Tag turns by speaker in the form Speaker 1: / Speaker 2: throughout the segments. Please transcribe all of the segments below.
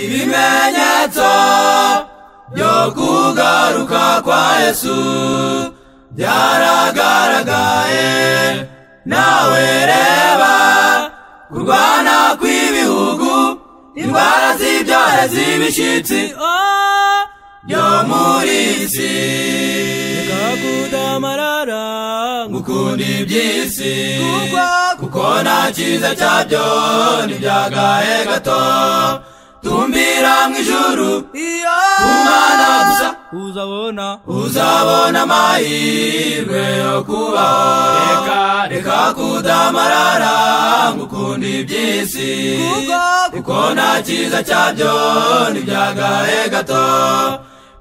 Speaker 1: ibimenyetso byo kugaruka kwa yesu byaragaragaye nawe reba kurwana kw'ibihugu indwara z'ibyara z'ibishyitsi byo muri iyi si
Speaker 2: kakudamarara
Speaker 1: ngukunda iby'isi
Speaker 2: Kuko-
Speaker 1: kuko nta cyiza cyabyo ntibyagaye gato tumbira mu ijuru
Speaker 2: iyo
Speaker 1: umwana gusa
Speaker 2: uzabona
Speaker 1: uzabona amahirwe yo kubaho reka reka kudamarara ngukunda iby'isi kuko nta cyiza cyabyo ntibyagaye gato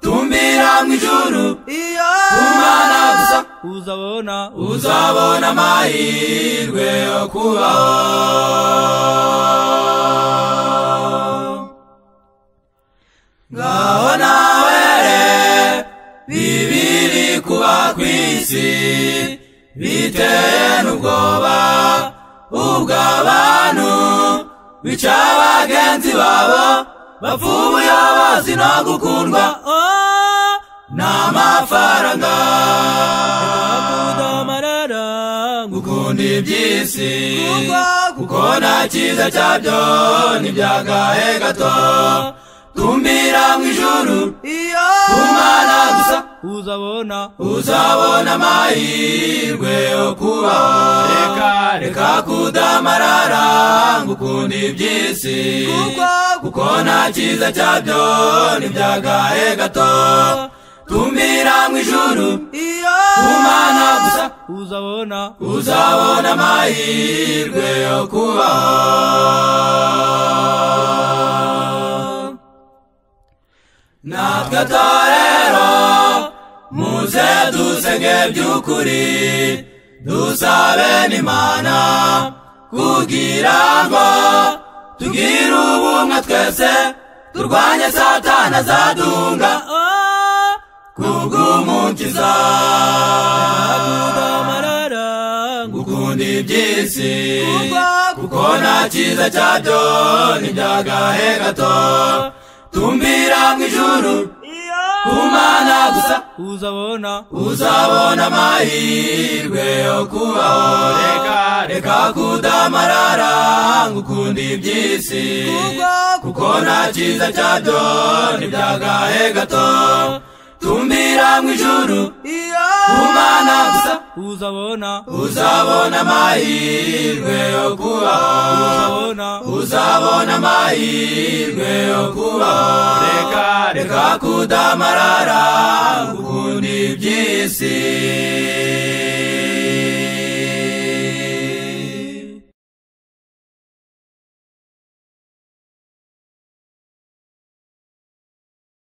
Speaker 1: tumbira mu ijuru
Speaker 2: iyo
Speaker 1: umwana gusa
Speaker 2: uzabona
Speaker 1: uzabona amahirwe yo kubaho ngaho nawere bibiri kuba ku isi biteye n'ubwoba ubw'abantu bica bagenzi babo bapfa ubuyobozi no gukundwa n'amafaranga
Speaker 2: kakudamarara
Speaker 1: gukunda iby'isi kuko nta cyiza cyabyo ntibyagaye gato tumbira mu ijuru
Speaker 2: iyo
Speaker 1: umwana gusa
Speaker 2: uzabona
Speaker 1: uzabona amahirwe yo kubaho reka reka kudamarara ngo ukunde iby'isi kuko nta cyiza cyabyo ntibyagaye gato tumbira mu ijuru
Speaker 2: iyo
Speaker 1: umwana gusa
Speaker 2: uzabona
Speaker 1: uzabona amahirwe yo kubaho natwe atorero muze dusenge by'ukuri dusabe n'imana kugira ngo tugire ubumwe twese turwanye satana zadunga kubw'umukiza
Speaker 2: kakudamarara
Speaker 1: gukunda iby'isi kuko nta cyiza cyabyo ntibyagahe gato tumbira mu ijuru
Speaker 2: iyo
Speaker 1: umana gusa
Speaker 2: uzabona
Speaker 1: uzabona amahirwe yo kubaho reka reka kudamarara ngo ukunde iby'isi kuko nta cyiza cyabyo ntibyagahe gato tumbira mu ijuru
Speaker 2: iyo
Speaker 1: umana gusa
Speaker 2: uzabona
Speaker 1: uzabona amahirwe yo kubaho
Speaker 2: uzabona
Speaker 1: uzabona amahirwe yo kubaho reka reka kudamarara ngo ukunde iby'isi